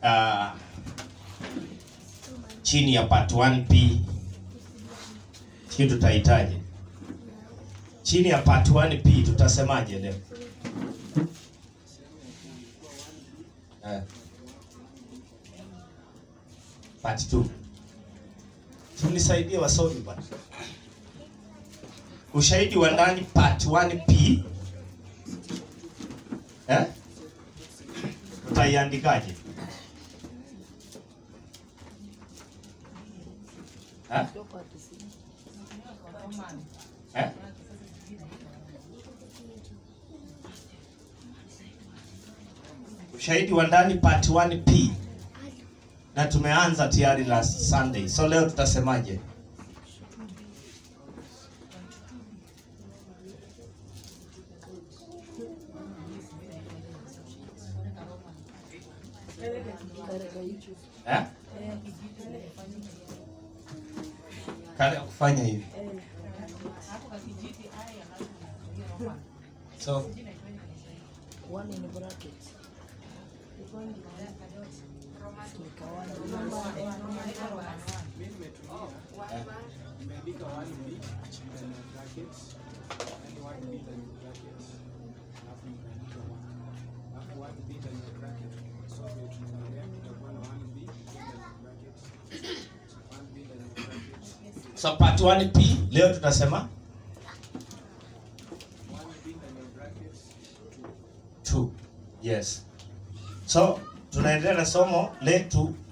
uh, chini ya part 1p hii tutahitaji chini ya part 1p tutasemaje leo eh. part 2 tunisaidie wasomi bwana ushahidi wa ndani part 1p eh? utaiandikaje eh? Eh? ushahidi wa ndani part 1p na tumeanza tayari last sunday so leo tutasemaje eh? kale kufanya hivi so One in brackets. Nimeandika 1B ndani ya brackets, yani 1B ndani ya brackets, alafu nikaandika 1. Alafu 1B ndani ya bracket, so vile tunaendelea tutakuwa na 1B ndani ya brackets, 1B ndani ya brackets, so part 1p leo tutasema 1B ndani ya brackets, 2 yes so tunaendelea na somo letu